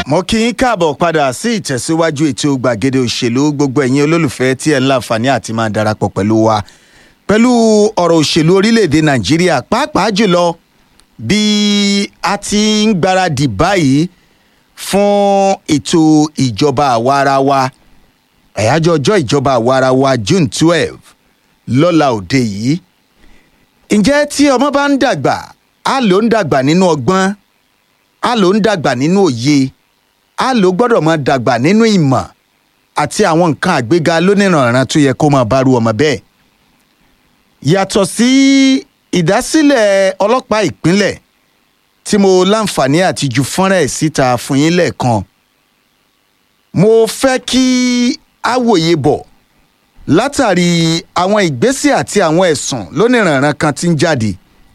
mo kí yín káàbọ̀ padà sí ìtẹ̀síwájú ètò gbàgede òṣèlú gbogbo ẹ̀yin olólùfẹ́ tí ẹ̀ ń láǹfààní àti máa darapọ̀ pẹ̀lú wa pẹ̀lú ọ̀rọ̀ òṣèlú orílẹ̀-èdè nàìjíríà pàápàá jùlọ bí a ti ń gbáradì báyìí fún ètò ìjọba àwarawa àyájọ́ ọjọ́ ìjọba àwarawa june twelve lọ́la òde yìí ǹjẹ́ tí ọmọ bá ń dàgbà á ló ń dàgbà nínú ọgbọ́n á ló ń dàgbà nínú òye á ló gbọ́dọ̀ máa dàgbà nínú ìmọ̀ àti àwọn nǹkan àgbéga lónìrànràn tó yẹ kó máa bá ru ọmọ bẹ́ẹ̀. yàtọ̀ sí ìdásílẹ̀ ọlọ́pàá ìpínlẹ̀ tí mo láǹfààní àti ju fọ́nrán ẹ̀ síta fún yín lẹ́ẹ̀kan mo fẹ́ kí a wòye bọ̀ látàrí àwọn ìgbésẹ̀ àti àwọn ẹ̀sùn lónìrànràn kan tí ń jáde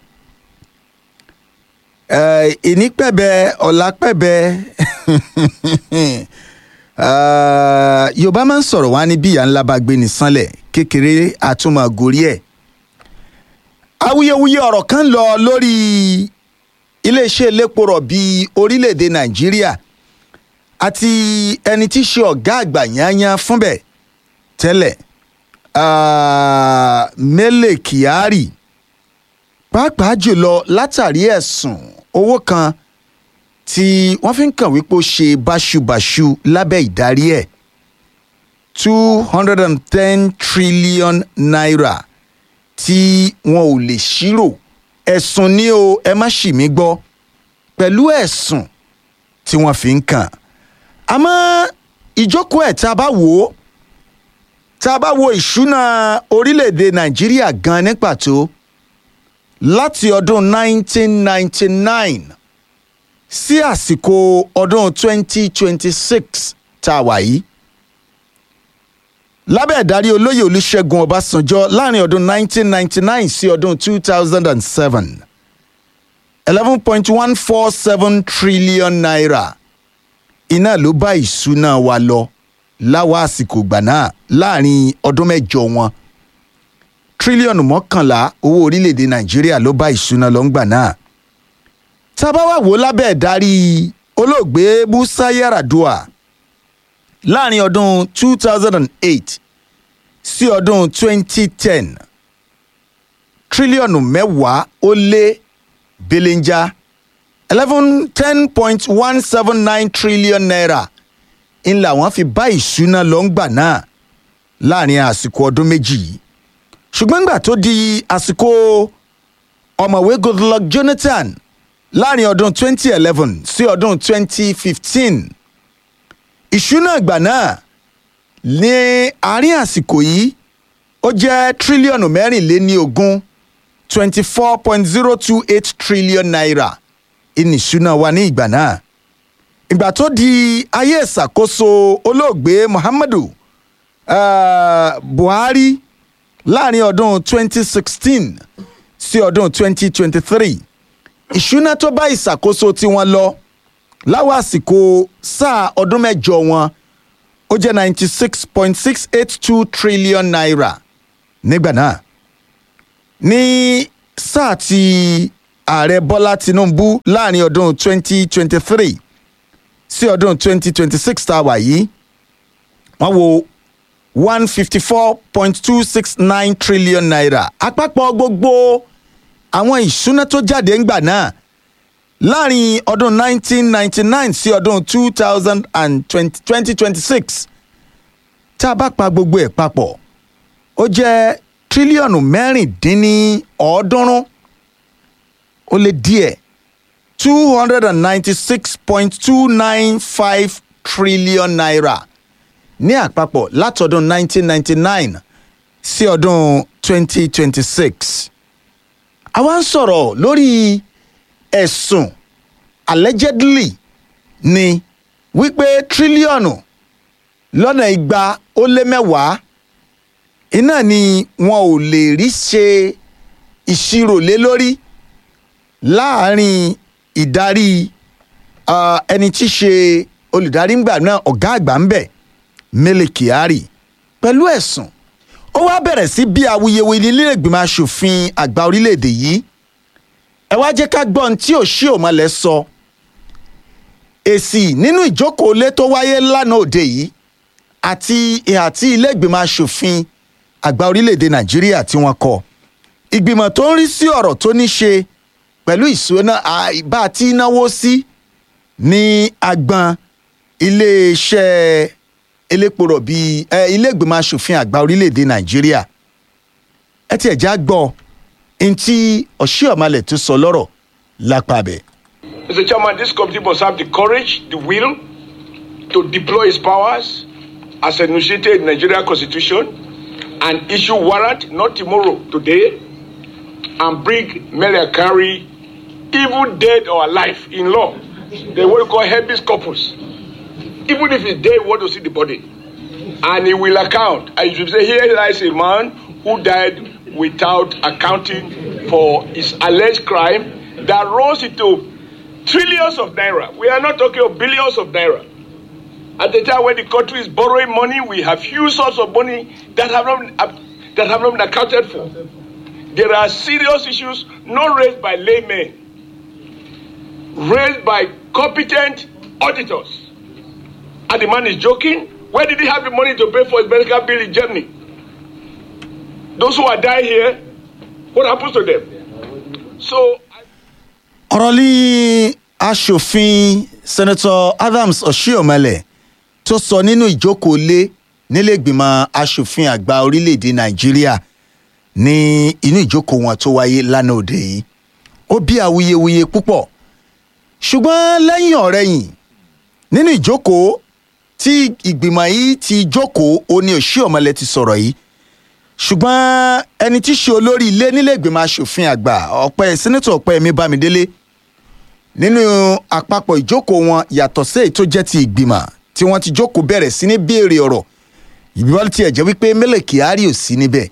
ìní pẹ̀bẹ̀ ọ̀la pẹ̀bẹ̀ yorùbá máa ń sọ̀rọ̀ wá ní bí ìyá ńlá bá gbé ní sánlẹ̀ kékeré àtúmọ̀ gorí ẹ̀. awuyewuye ọ̀rọ̀ kan lọ lórí iléeṣẹ́ elépo rọ̀bì orílẹ̀-èdè nàìjíríà àti ẹni tí í ṣe ọ̀gá àgbà yányán fúnbẹ̀ tẹ́lẹ̀ Mele Kyari pàápàá jùlọ látàrí ẹ̀sùn owó kan tí wọ́n fi ń kàn wípé ó ṣe báṣubàṣu lábẹ́ ìdarí ẹ̀ two hundred and ten trillion naira tí wọn ò lè ṣírò ẹ̀sùn ní o ẹ má ṣì mí gbọ́ pẹ̀lú ẹ̀sùn tí wọ́n fi ń kàn àmọ́ ìjókòó ẹ̀ tá a bá wò ó tá a bá wo ìṣúná orílẹ̀-èdè nàìjíríà gan ní pàtó láti ọdún 1999 sí àsìkò ọdún 2026 tá a wà yìí lábẹ́ ìdarí olóyè olùṣègùn ọbásanjọ́ láàrin ọdún 1999 sí ọdún 2007 11.147 trillion naira iná ló bá ìṣúná wa lọ láwa àsìkò gbà náà láàrin ọdún mẹ́jọ wọn tírílíọ̀nù mọ́kànlá owó orílẹ̀-èdè nàìjíríà ló bá ìṣúná lọ ńgbà náà tábà wà wò lábẹ́ ìdarí olóògbé musa yaradua láàrin ọdún 2008 sí ọdún 2010 tírílíọ̀nù mẹ́wàá ó lé belenja eleven ten point one seven nine trillion naira ń làwọn fi bá ìṣúná lọ ńgbà náà láàrin àsìkò ọdún méjì yìí ṣùgbọ́n ńgbà tó di àsìkò ọ̀mọ̀wé goodluck jonathan láàrin ọdún 2011 sí ọdún 2015 ìṣúná ìgbà náà ní àárín àsìkò yìí ó jẹ́ tírílíọ̀nù mẹ́rìnléní ogún twenty four point zero two eight trillion naira ìní ìṣúná wa ní ìgbà náà ìgbà tó di ayé ìṣàkóso olóògbé muhammadu uh, buhari láàrin ọdún 2016 sí ọdún 2023 ìṣúná tó bá ìṣàkóso tiwọn lọ láwọn àsìkò sáà ọdún mẹ́jọ wọn ó jẹ́ 96.682 trillion naira nígbà náà ní sáà tí ààrẹ bọ́lá tinubu láàrin ọdún 2023 sí ọdún 2026 tá a wà yìí wọ́n wo one fifty four point two six nine trillion naira àpapọ̀ gbogbo àwọn ìṣúná tó jáde ńgbà náà láàrin ọdún nineteen ninety nine sí ọdún two thousand and twenty twenty six tá a bá pa gbogbo ẹ̀ papọ̀ ó jẹ́ tírílíọ̀nù mẹ́rìndínlọ́ọ̀ọ́dúnrún ó lé díẹ̀ two hundred and ninety six point two nine five trillion naira ní àpapọ̀ látọdún 1999 sí ọdún 2026. àwa ń sọ̀rọ̀ lórí ẹ̀sùn allegedly ni wípé tírílíọ̀nù lọ́nà igba ó lé mẹ́wàá iná ni wọn ò lè rí ṣe ìṣirò lé lórí láàárín ìdarí ẹni tí í ṣe olùdarí ńgbà náà ọ̀gá àgbà ń bẹ̀ Mele Kyari pẹ̀lú ẹ̀sùn ó wá bẹ̀rẹ̀ sí bí awuyewuye nílé ìgbìmọ̀ asòfin àgbà orílẹ̀-èdè yìí ẹ wá jẹ́ ká gbọ́n tí ò ṣí òmọ̀lẹ́ sọ èsì nínú ìjókòó lé tó wáyé lánàá òde yìí àti ìhà tí ilé ìgbìmọ̀ asòfin àgbà orílẹ̀-èdè nàìjíríà tí wọ́n kọ ìgbìmọ̀ tó ń rí sí ọ̀rọ̀ tó ní ṣe pẹ̀lú ìṣúná bá a ti náwó sí ní agbọn iléeṣẹ́ elépo rọ̀bì ilé ìgbìmọ̀ asòfin àgbà orílẹ̀-èdè nàìjíríà ẹ tiẹ̀ já gbọ́ ntí ọ̀ṣíọ̀malẹ̀ tó sọ lọ́rọ̀ lápá bẹ̀. Mr. Chairman, this committee must have the courage, the will to deploy its powers as enunciated in the Nigerian Constitution and issue warrant, not tomorrow, today, and bring Mary Akari, even dead or alive, in law. They what we call habeas corpus. Even if he's dead, we want to see the body. And he will account. I should say, here lies a man who died without accounting for his alleged crime that rose into trillions of naira. We are not talking of billions of naira. At the time when the country is borrowing money, we have huge sums of money that have not that have not been accounted for. There are serious issues not raised by laymen, raised by competent auditors. And the man is joking. Where did he have the money to pay for his medical bill in Germany? Those who are dying here, what happens to them? So. ọ̀rọ̀ lé aṣòfin senator adams oshiomhole tó sọ nínú ìjókòó lé nílẹ̀gbìmọ̀ aṣòfin àgbà orílẹ̀-èdè nàìjíríà ní inú ìjókòó wọn tó wáyé lánàá òde yìí ó bí awuyewuye púpọ̀ ṣùgbọ́n lẹ́yìn ọ̀rẹ́yìn nínú ìjókòó tí ìgbìmọ̀ yìí ti jókòó ó ní oshiomhole ti sọ̀rọ̀ yìí ṣùgbọ́n ẹni tí í ṣe olórí ilé nílẹ̀gbìmọ̀ aṣòfin àgbà ọ̀pẹ sẹ́nẹ́tọ̀ ọ̀pẹ́yẹmí bámidélé nínú àpapọ̀ ìjókòó wọn yàtọ̀ sí èyí tó jẹ́ ti ìgbìmọ̀ tí wọ́n ti jókòó bẹ̀rẹ̀ sí ní béèrè ọ̀rọ̀ ìbíwọ́n tiẹ̀ jẹ́ wípé mélèé kyari ò sí níbẹ̀.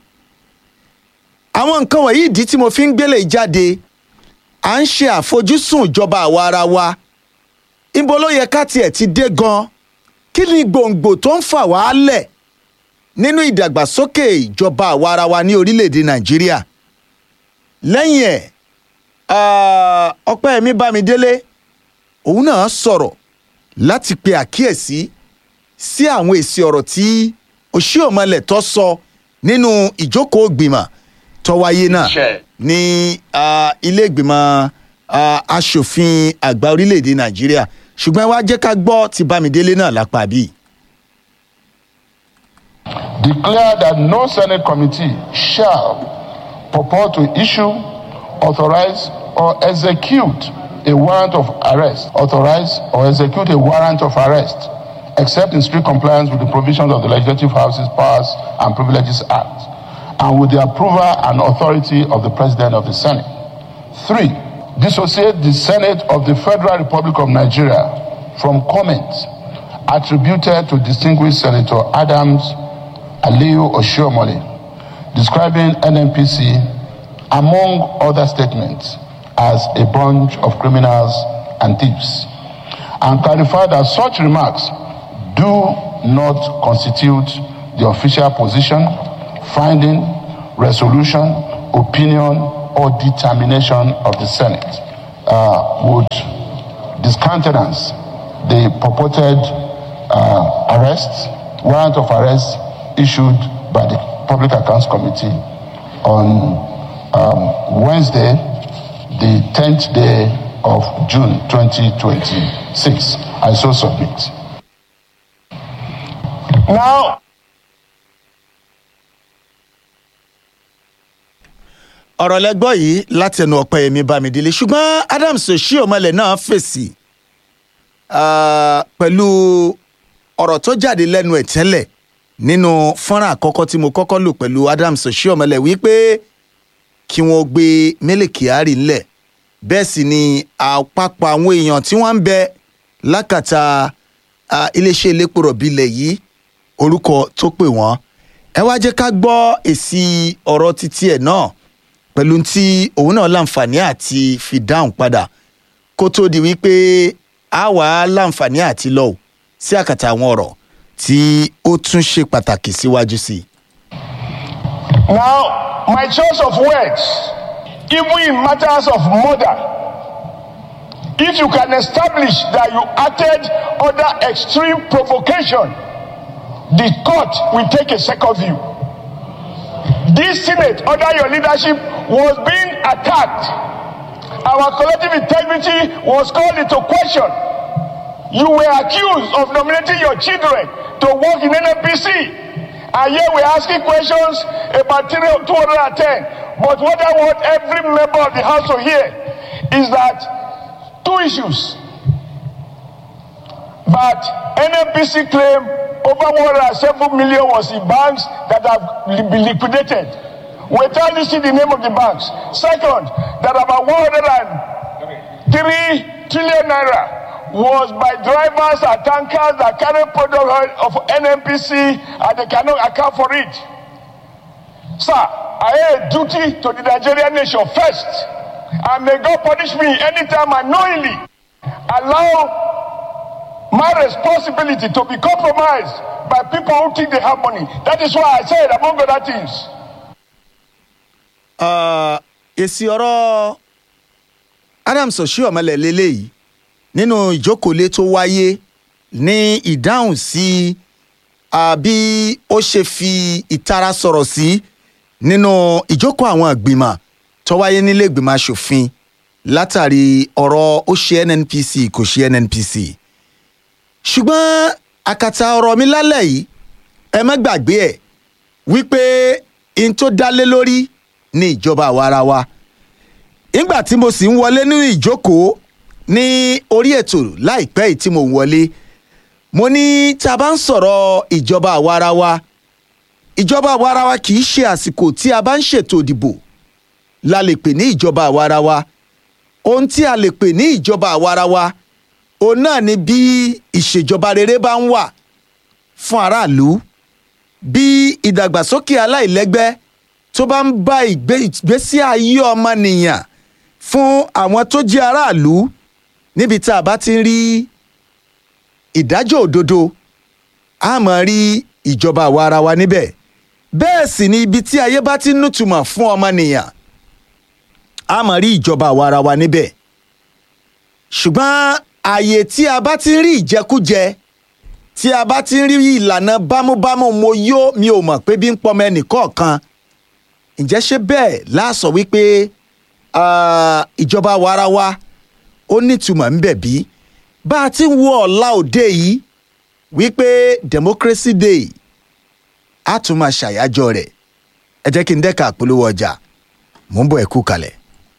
àwọn nǹkan wọ̀nyí ìdí tí mo fi ń gbélé jáde à ń ṣe àfojúsùn ìjọba àwa ara wa ibo ló yẹ ká tiẹ̀ ti dé gan kí ni gbòǹgbò tó ń fà wá lẹ̀ nínú ìdàgbàsókè ìjọba àwa ara wa ní orílẹ̀-èdè nàìjíríà lẹ́yìn ẹ̀ ọpẹ́yẹmí bámidélé òun náà sọ̀rọ̀ láti pe àkíyèsí sí àwọn èsì ọ̀rọ̀ tí Oshiomhole tó sọ nínú ìjókòó gbìmọ̀ tó wáyé náà ní ilé ìgbìmọ̀ asòfin àgbà orílẹ̀-èdè nàìjíríà ṣùgbọ́n ẹ wá jẹ́ ká gbọ́ ti bámidélé náà lápá bíi. declare that no Senate committee shall purport to issue, authorize, or execute a warrant of arrest, authorize or execute a warrant of arrest, except in strict compliance with the provisions of the Legislative House's Powers and Privileges Act, and with the approval and authority of the President of the Senate. Three, dissociate the Senate of the Federal Republic of Nigeria from comments attributed to distinguished Senator Adams Aliyu Oshiomhole, describing NNPC, among other statements, as a bunch of criminals and thieves, and clarify that such remarks do not constitute the official position, finding, resolution, opinion, or determination of the Senate. Uh, would discountenance the purported uh, arrest, warrant of arrest issued by the Public Accounts Committee on um, Wednesday, the 10th day of June 2026. I so submit. Now, ọ̀rọ̀ lẹ́gbọ́ yìí láti ẹnu ọ̀pẹ́yẹmí bámidélé ṣùgbọ́n adams Oshiomhole náà fèsì pẹ̀lú ọ̀rọ̀ tó jáde lẹ́nu ẹ̀ tẹ́lẹ̀ nínú fọ́nrán àkọ́kọ́ tí mo kọ́kọ́ lò pẹ̀lú adams Oshiomhole wípé kí wọ́n gbé Mele Kyari ńlẹ̀ bẹ́ẹ̀ sì ni àpapọ̀ àwọn èèyàn tí wọ́n ń bẹ lákàtà iléeṣẹ́ elépo rọ̀bì ilẹ̀ yìí orúkọ tó pè wọ́n ẹ wá jẹ́ ká gbọ́ èsì ọ̀rọ̀ títí ẹ̀ náà pẹ̀lú tí òun náà láǹfààní àti fi dáhùn padà kó tó di wípé a wà á láǹfààní àti lọ sí àkàtà àwọn ọ̀rọ̀ tí ó tún ṣe pàtàkì síwájú sí i. now, my choice of words, even in matters of murder, If you can establish that you acted under extreme provocation, the court will take a second view. This Senate, under your leadership, was being attacked. Our collective integrity was called into question. You were accused of nominating your children to work in NNPC. And here we're asking questions about 210. But what I want every member of the House to hear is that two issues that NNPC claim over 107 million was in banks that have been liquidated. Without listing the name of the banks. Second, that about 103 trillion naira was by drivers and tankers that carry product of NNPC and they cannot account for it. Sir, I have a duty to the Nigerian nation first. And may God punish me anytime I knowingly allow my responsibility to be compromised by people who think they have money. That is why I said, among other things, Ah, èsì ọ̀rọ̀ adams oshiomhole lélẹ́yìí nínú ìjókòólé tó wáyé ní ìdáhùn sí ah, bí ó ṣe fi ìtara sọ̀rọ̀ sí nínú ìjókòó àwọn ìgbìmọ̀ tó wáyé nílé ìgbìmọ̀ asòfin látàrí ọ̀rọ̀ ó ṣe nnpc kò ṣe nnpc ṣùgbọ́n àkàtà ọ̀rọ̀ mi lálẹ́ yìí ẹ má gbàgbé ẹ̀ wípé n tó dálé lórí ní ìjọba àwarawa nígbà tí mo sì ń wọlé nínú ìjókòó ní orí ètò láìpẹ́ yìí tí mo ń wọlé mo ní tá a bá ń sọ̀rọ̀ ìjọba àwarawa ìjọba àwarawa kì í ṣe àsìkò tí a bá ń ṣètò ìdìbò la lè pè ní ìjọba àwarawa ohun tí a lè pè ní ìjọba àwarawa òun náà ni bí ìṣèjọba rere bá ń wà fún aráàlú bí ìdàgbàsókè aláìlẹ́gbẹ́ tó bá ń bá ìgbé- ìgbésí ayé ọmọnìyàn fún àwọn tó jẹ́ aráàlú níbi tá a bá ti ń rí ìdájọ́ òdodo a máa rí ìjọba àwa ara wa níbẹ̀ bẹ́ẹ̀ sì ni ibi tí ayé bá ti ń nútumọ̀ fún ọmọnìyàn a máa rí ìjọba àwa ara wa níbẹ̀ ṣùgbọ́n ààyè tí a bá ti ń rí ìjẹkújẹ tí a bá ti ń rí ìlànà bámúbámú mo yó mi ò mọ̀ pé bí ń pọmọ ẹnì kọ̀ọ̀kan ǹjẹ́ ṣé bẹ́ẹ̀ láàsọ wípé ah, ìjọba warawa ó nítumọ̀ ńbẹ̀ bí bá a ti ń wo ọ̀la òde yìí wípé democracy day á tún máa ṣàyájọ́ rẹ̀ ẹ jẹ́ kí n dẹ́ka àpolówó ọjà mò ń bọ̀ ẹ kú kalẹ̀.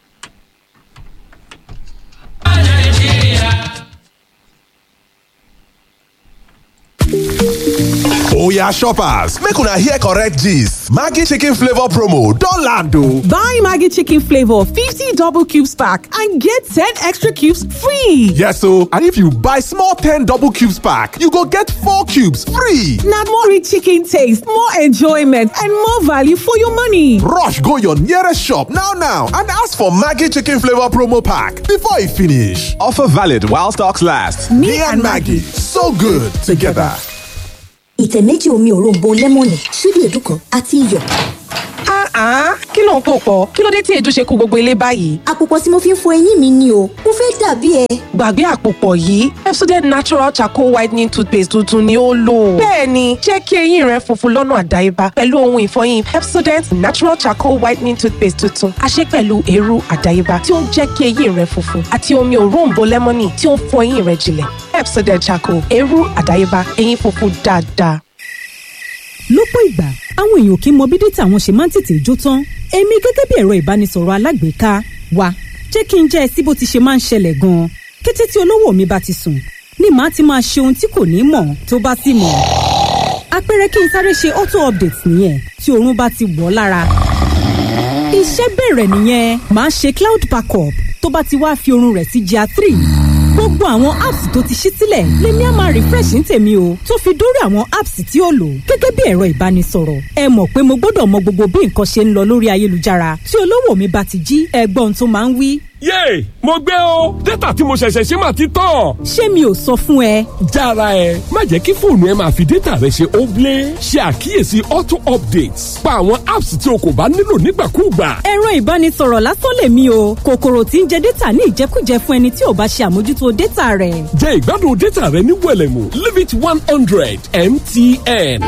Oya shoppers, make una hear correct gist. Maggi chicken flavor promo don land o. Buy Maggie Chicken Flavor 50 double cubes pack and get 10 extra cubes free. Yes o, and if you buy small 10 double cubes pack, you go get 4 cubes free. Now more rich chicken taste, more enjoyment, and more value for your money. Rush go your nearest shop now now and ask for Maggi chicken flavor promo pack before e finish. Offer valid while stocks last. Me, and Maggie, so good together. ìtẹ̀ méjì omi òróǹbó lẹ́mọ̀nì ṣíbí èédú kan àti iyọ̀. Ah, kí ló ń pò pọ̀? Kí ló dé tí èédú ṣe kó gbogbo ilé báyìí? àpòpọ̀ tí mo fi ń fọ eyín mi ni o mo fẹ́ dàbí ẹ. Gbàgbé àpòpọ̀ yìí, Pepsodent Natural Charcoal Whitening Toothpaste tuntun ni ó lò. Bẹ́ẹ̀ni, jẹ́ kí eyín rẹ funfun lọ́nà àdáyébá pẹ̀lú ohun ìfọyín Pepsodent Natural Charcoal Whitening Toothpaste tuntun. A ṣe pẹ̀lú eérú àdáyébá tí ó ń jẹ́ kí eyín rẹ funfun àti omi òróǹbó lẹ́mọ́nì tí ó ń fọ eyín rẹ jinlẹ̀. Pepsodent Charcoal, eérú àdáyébá, eyín funfun dáadáa. lọ́pọ̀ ìgbà àwọn èèyàn kì í mọ bí dátà wọn ṣe máa ń tètè jó tán èmi gẹ́gẹ́ bí ẹ̀rọ ìbánisọ̀rọ̀ alágbèéká wa jẹ́ kí n jẹ́ ẹ sí bó ti ṣe máa ń ṣẹlẹ̀ gan-an kété tí olówó mi bá ti sùn ni màá ti máa ṣe ohun tí kò ní mọ̀ tó bá sì mọ̀ àpẹẹrẹ kí n sáré ṣe auto update nìyẹn tí oorun bá ti wọ̀ ọ́ lára iṣẹ́ bẹ̀rẹ̀ nìyẹn màá ṣe cloud backup tó bá ti wá fi oorun rẹ̀ sí gr three gbogbo àwọn apps tó ti ṣí sílẹ̀ lèmi á máa refresh ní tèmi o tó fi dórí àwọn apps tí ó lò gẹ́gẹ́ bí ẹ̀rọ ìbánisọ̀rọ̀ ẹ mọ̀ pé mo gbọ́dọ̀ mọ gbogbo bí nǹkan ṣe ń lọ lórí ayélujára tí olówó mi bá ti jí ẹgbọ́n tó máa ń wí yéè mo gbé o dátà tí mo ṣẹ̀ṣẹ̀ ṣe máa ti tán. ṣé mi ò sọ fún ẹ. jára ẹ má jẹ́ kí fóònù ẹ máa fi dátà rẹ ṣe óblé ṣe àkíyèsí auto updates pa àwọn apps tí o kò bá nílò nígbàkúùgbà. ẹ̀rọ ìbánisọ̀rọ̀ lásán lèmi o kòkòrò tí ń jẹ dátà ní ìjẹkújẹ fún ẹni tí ò bá ṣe àmójútó dátà rẹ̀. jẹ ìgbádùn dátà rẹ ní wẹlẹmù limit one hundred mtn.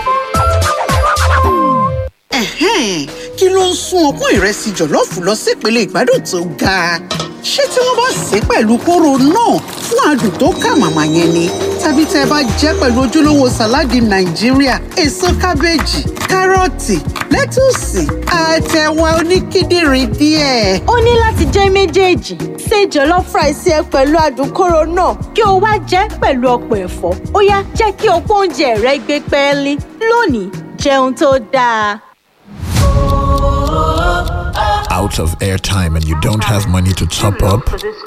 Ẹ̀hẹ́n, kí ló ń sún ọpọ́n ìrẹsì jọ̀lọ́ọ̀fù lọ sípele ìgbádùn tó ga ṣé tí wọ́n bá sè é pẹ̀lú kóró náà fún adùn tó kà màmá yẹn ni tàbí tẹ́ ẹ bá jẹ́ pẹ̀lú ojúlówó sàláàdì nàìjíríà èso kábéèjì kárọ̀tì lẹ́tùsì àtẹ̀wà oníkíndìnrín díẹ̀. ó ní láti jẹ́ méjèèjì ṣe jollof rice ẹ pẹ̀lú adùn kóró náà kí o wá jẹ́ pẹ̀lú ọ̀pọ̀ ẹ̀fọ́ ó yá jẹ́ kí ọ̀pọ̀ oúnjẹ rẹ gbé pẹ́ẹ́lí lónìí jẹun tó dáa. out of airtime and you don't have money to top up,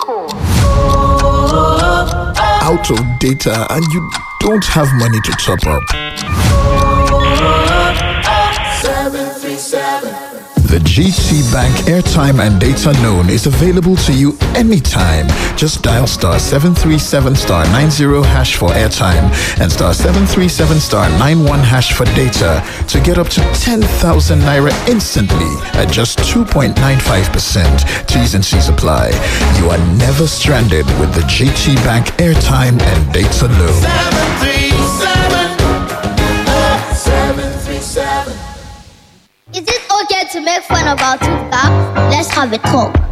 out of data and you don't have money to top up. The GT Bank airtime and data loan is available to you anytime. Just dial star 737 star 90 hash for airtime and star 737 star 91 hash for data to get up to 10,000 naira instantly at just 2.95%. T's and C's apply. You are never stranded with the GT Bank airtime and data loan. 737 737 Is it okay to make fun of our tooth gap? Let's have a talk.